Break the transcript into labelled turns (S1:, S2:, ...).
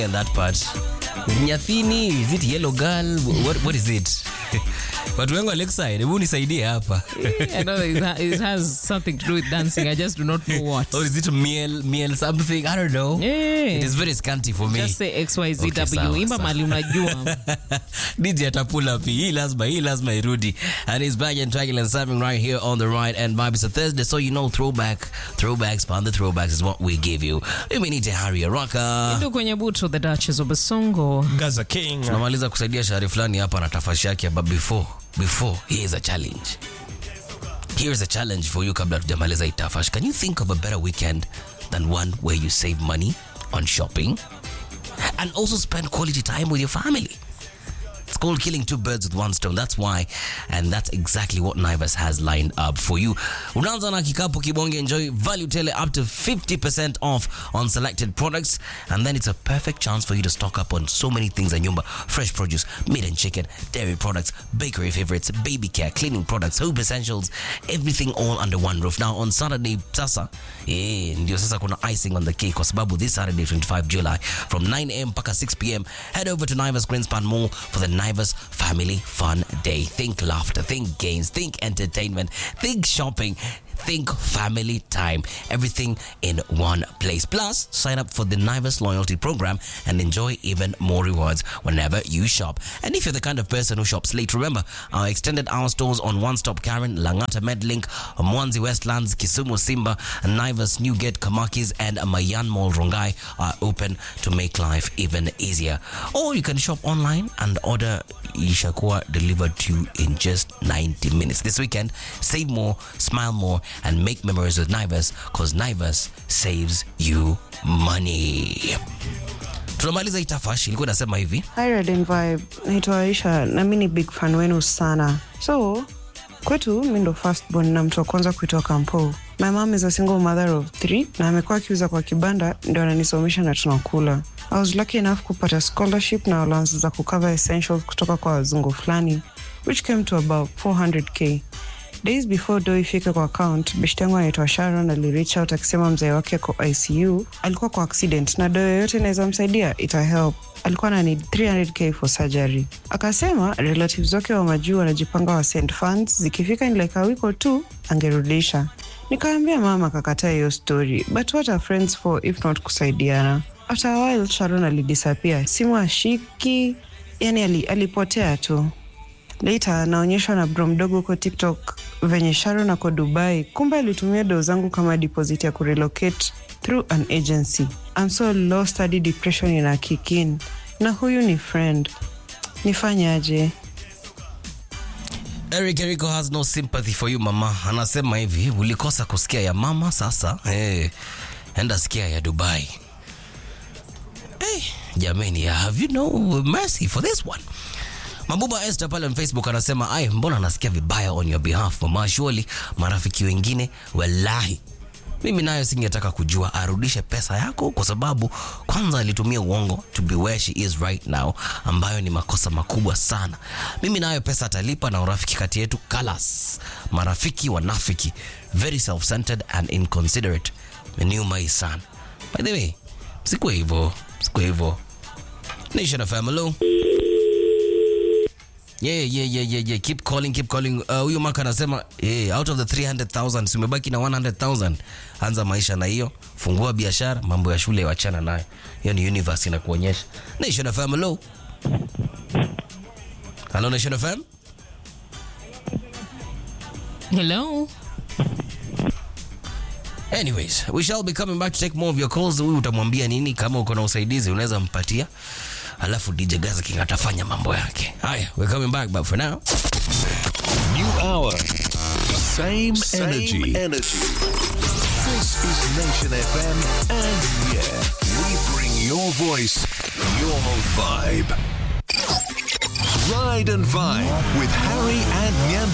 S1: in that part. Nyathini, is it yellow girl? What, what is it? Watu wengi wa Lakeside, hebu nisaidie hapa.
S2: I know it, ha- it has something to do with dancing. I just do not know what.
S1: Or is it miel, miel something? I don't know.
S2: Yeah.
S1: It is very scanty for me.
S2: Just say XYZW.
S1: Okay, sawa,
S2: Imba
S1: sawa.
S2: mali unajua.
S1: DJ atapula pi hii lazima hii lazima irudi and he's back and tracking and serving right here on the right and vibe it's a Thursday so you know throwback throwbacks pan the throwbacks is what we give you we need to hurry rocka
S2: Ndio kwenye buto the Duchess of Basongo.
S3: Gaza King.
S1: tunamaliza kusaidia shahari fulani hapa na tafashi yake but before before here's a challenge here's a challenge for you kabla tujamaliza hii tafash can you think of a better weekend than one where you save money on shopping and also spend quality time with your family It's called killing two birds with one stone. That's why, and that's exactly what Naivas has lined up for you. Unaanza na kikapu kibonge, enjoy value tele up to 50% off on selected products, and then it's a perfect chance for you to stock up on so many things at Nyumba. Fresh produce, meat and chicken, dairy products, bakery favorites, baby care, cleaning products, home essentials, everything all under one roof. Now on Saturday, sasa, eh, ndio sasa kuna icing on the cake kwa sababu this Saturday 25 July from 9 a.m. mpaka 6 p.m. head over to Naivas Greenspan Mall for the Naivas Family Fun Day. Think laughter, think games, think entertainment, think shopping, think family time. Everything in one place. Plus, sign up for the Naivas loyalty program and enjoy even more rewards whenever you shop. And if you're the kind of person who shops late, remember our extended hour stores on One Stop Karen, Langata Medlink, Mwanzi Westlands, Kisumu Simba, Naivas Newgate, Kamakis, and Mayan Mall Rongai are open to make life even easier. Or you can shop online and order Ishakuwa delivered to you in just 90 minutes. This weekend, save more, smile more, and make memories with Naivas because Naivas saves you money. Tunamaliza itafashi, ilikuwa inasema hivi
S4: Hi Red and Vibe, naitwa Aisha na mi ni big fan wenu sana. So kwetu mi ndo firstborn na mtu wa kwanza kuitwa Kampo. My mom is a single mother of three na amekuwa akiuza kwa kibanda ndio ananisomesha na tunakula. I was lucky enough kupata scholarship na allowance za kucover essentials kutoka kwa wazungu fulani which came to about 400k. Days before do ifike kwa account, beshte yangu anaitwa Sharon alireach out akisema mzee wake ko ICU, alikuwa kwa accident na do yoyote inaweza msaidia ita help. Alikuwa na need 300k for surgery. Akasema relatives wake wa majuu wanajipanga wa send funds, zikifika in like a week or two angerudisha. Nikaambia mama akakataa hiyo story, but what are friends for if not kusaidiana? After a while Sharon alidisappear, simu ashiki, yani ali, alipotea tu. Later anaonyeshwa na bro mdogo huko TikTok venye Sharon ako Dubai, kumbe alitumia doo zangu kama deposit ya kurelocate through an agency. I'm so lost hadi depression ina kick in. Na huyu ni friend, nifanyaje?
S1: Eric Eriko has no sympathy for you mama. Anasema hivi, ulikosa kusikia ya mama sasa. Hey, enda sikia ya Dubai. Hey, jamani, have you no mercy for this one? Mabuba Esther pale on Facebook anasema, "Ai, mbona nasikia vibaya on your behalf mama? Surely marafiki wengine wallahi mimi nayo singetaka kujua arudishe pesa yako kwa sababu kwanza alitumia uongo to be where she is right now, ambayo ni makosa makubwa sana. Mimi nayo pesa atalipa na urafiki kati yetu kalas. Marafiki wanafiki, very self-centered and inconsiderate. Meniuma hii sana. By the way, sikuwa hivyo, sikuwa hivyo. Nation FM, hello. Yeah, yeah, yeah, yeah, yeah. Keep calling, keep calling. Uh, huyu maka anasema yeah, out of the 300,000 si umebaki na 100,000. Anza maisha na hiyo, fungua biashara, mambo ya shule wachana nayo. Hiyo ni universe inakuonyesha. Nation FM, hello. Hello Nation FM.
S2: Hello.
S1: Anyways, we shall be coming back to take more of your calls. Huyu utamwambia nini? Kama uko na usaidizi unaweza mpatia, alafu DJ Gaza King atafanya mambo yake. Haya, we're coming back but for now
S5: New hour.
S6: Same,
S5: Same
S6: energy.
S5: energy. This is Nation FM, and yeah, we bring your voice, your vibe. Ride and Vibe with Harry and Nyam.